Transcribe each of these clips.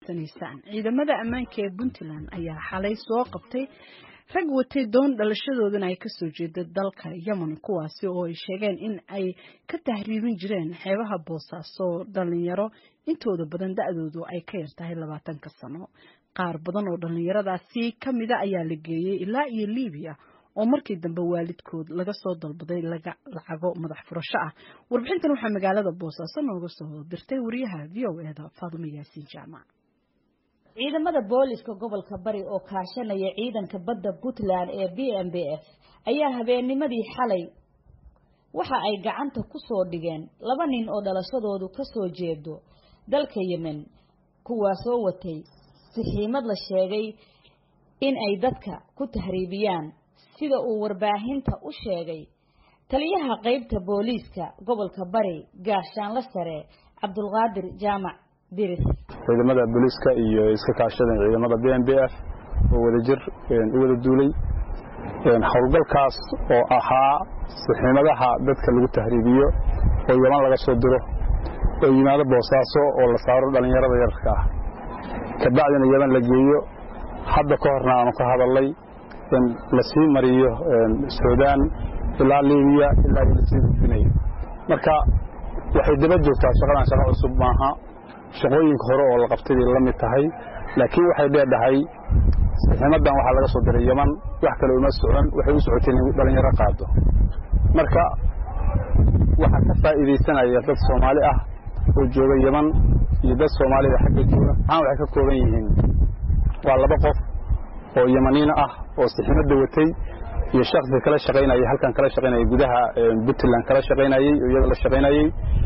dhegaysanaysaan ciidamada ammaanka ee puntland ayaa xalay soo qabtay rag watay doon dhalashadoodana ay kasoo jeeda dalka yemen kuwaasi oo ay sheegeen in ay ka tahriibin jireen xeebaha boosaaso dhalinyaro intooda badan da-doodu ay ka yartahay labaatanka sano qaar badan oo dhalinyaradaasi kamida ayaa la geeyey ilaa iyo libiya oo markii dambe waalidkood laga soo dalbaday lacago madax furasho ah warbixintan waxaa magaalada boosaaso nooga soo dirtay wariyaha v o eda faadumo yaasiin jaamac ciidamada booliska gobolka bari oo kaashanaya ciidanka badda puntland ee b m b f ayaa habeennimadii xalay waxa ay gacanta ku soo dhigeen laba nin oo dhalashadoodu kasoo jeedo dalka yemen kuwaasoo watay sixiimad la sheegay in ay dadka ku tahriibiyaan sida uu warbaahinta u sheegay taliyaha qeybta booliiska gobolka bari gaashaanla sare cabdulqaadir jaamac diris ciidamada booliiska iyo iska kaashadeen ciidamada b m b f oo wadajir u wada duulay howlgalkaas oo ahaa sixiimadaha dadka lagu tahriibiyo oo yaman laga soo diro oo yimaado boosaaso oo la saaro dhallinyarada yararka ah kabacdina yaman la geeyo hadda ka horna aanu ka hadalnay in lasii mariyo suudaan ilaa libiya ilaa lasii gudbinayo marka waxay daba joogtaa shaqadan shaqo cusub maaha shaqooyinka hore oo la qabtay bay la mid tahay laakiin waxay dheedhahay siximadan waxaa laga soo diray yaman wax kale uma socon waxay u socotay in dhalinyaro qaado marka waxaa ka faa'iidaysanaya dad soomaali ah oo jooga yaman iyo dad soomaalida xagga jooga maxaan waxay ka kooban yihiin waa laba qof oo yamaniina ah oo siximadda watay iyo shaksi kala shaqaynayay halkan kala shaqaynayay gudaha puntland kala shaqaynayey oo iyada la shaqaynayey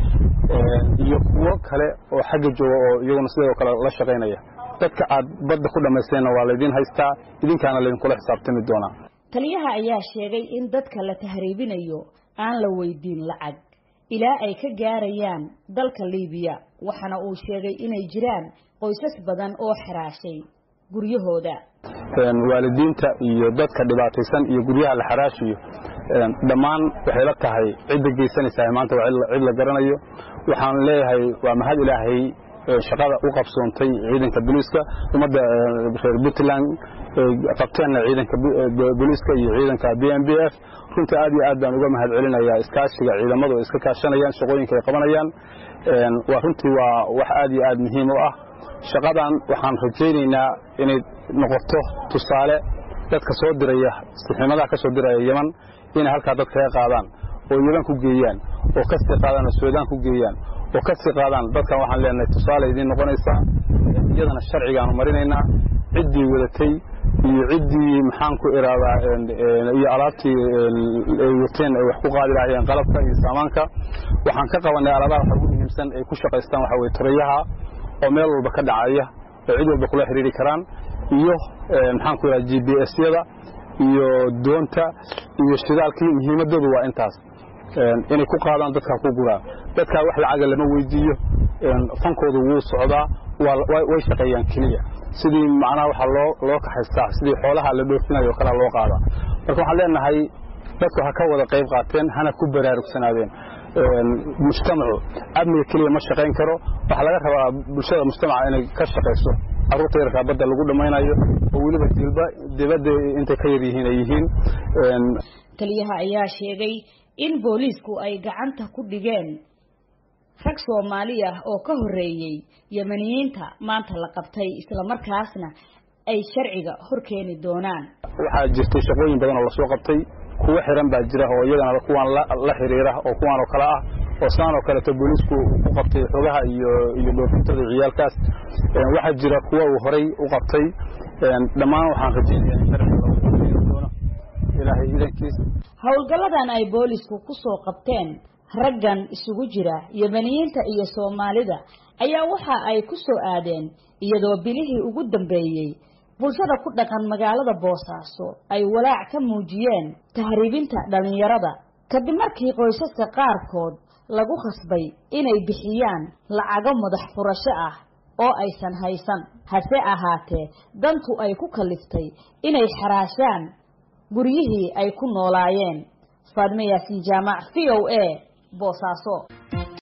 iyo kuwo kale oo xagga jooga oo iyaguna sidoo kale la shaqaynaya dadka aad badda ku dhammaysteenna waa laydin haystaa idinkaana laydinkula xisaabtami doonaa taliyaha ayaa sheegay in dadka la tahriibinayo aan la weydiin lacag ilaa ay ka gaarayaan dalka liibiya waxaana uu sheegay inay jiraan qoysas badan oo xaraashay guryahooda waalidiinta iyo dadka dhibaataysan iyo guryaha la xaraashiyo dhammaan waxay la tahay cidda geysanaysaa maanta waa cid la garanayo waxaan leeyahay waa mahad ilaahay shaqada u qabsoontay ciidanka booliiska ummadda reer puntland qabteenna ciidanka booliiska iyo ciidanka b m b f runtii aad iyo aad baan uga mahad celinayaa iskaashiga ciidamadu iska kaashanayaan shaqooyinka ay qabanayaan waa runtii waa wax aad iyo aad muhiim u ah shaqadan waxaan rajaynaynaa inay noqoto tusaale dadka soo diraya sixiimadaha ka soo diraya yeman inay halkaa dad kaga qaadaan oo yeman ku geeyaan oo kasii qaadaan oo suudaan ku geeyaan oo kasii qaadaan dadkan waxaan leenahay tusaale idiin noqonaysaa iyadana sharcigaanu marinaynaa ciddii wadatay iyo ciddii maxaan ku iraadaa iyo alaabtii ay wateen ay wax ku qaadi lahaayeen qalabka iyo saamaanka waxaan ka qabanay alaabaha waxa ugu muhiimsan ay ku shaqaystaan waxa weye turayaha oo meel walba ka dhacaya oo cid walba kula xiriiri karaan iyo maxaan ku yidhaha g b s-yada iyo doonta iyo shidaalkii muhiimadoodu waa intaas inay ku qaadaan dadkaa ku guraan dadkaa wax lacaga lama weydiiyo fankoodu wuu socdaa way shaqeeyaan keliya sidii macnaha waxaa loo loo kaxaystaa sidii xoolaha la dhoofinayo o kalea loo qaadaa marka waxaan leenahay dadku ha ka wada qayb qaateen hana ku baraarugsanaadeen mujtamacu amniga keliya ma shaqayn karo waxaa laga rabaa bulshada mujtamaca inay ka shaqayso carruurta yarkaa badda lagu dhammaynayo oo weliba dilba dibadda intay ka yar yihiin ay yihiin taliyaha ayaa sheegay in booliisku ay gacanta ku dhigeen rag soomaali ah oo ka horreeyey yemaniyiinta maanta la qabtay islamarkaasna ay sharciga hor keeni doonaan waxaa jirtay shaqooyin badan oo lasoo qabtay kuwo xiran baa jira oo iyagana kuwaan la xiriira oo kuwaan oo kale ah oo saan oo kaleeto booliisku u qabtay xogaha iyo iyo dhoofintada ciyaalkaas waxaa jira kuwa uu horay u qabtay dhammaan waxaan rajaynaya in sharciga doono ilaahay idankiis howlgalladan ay boolisku ku soo qabteen raggan isugu jira yemaniyiinta iyo soomaalida ayaa waxa ay ku soo aadeen iyadoo bilihii ugu dambeeyey bulshada ku dhaqan magaalada boosaaso ay walaac ka muujiyeen tahriibinta dhallinyarada kadib markii qoysaska qaarkood lagu khasbay inay bixiyaan lacago madax furasho ah oo aysan haysan hase ahaatee dantu ay ku kaliftay inay xaraashaan guryihii ay ku noolaayeen faadme yaasiin jaamac v o a boosaaso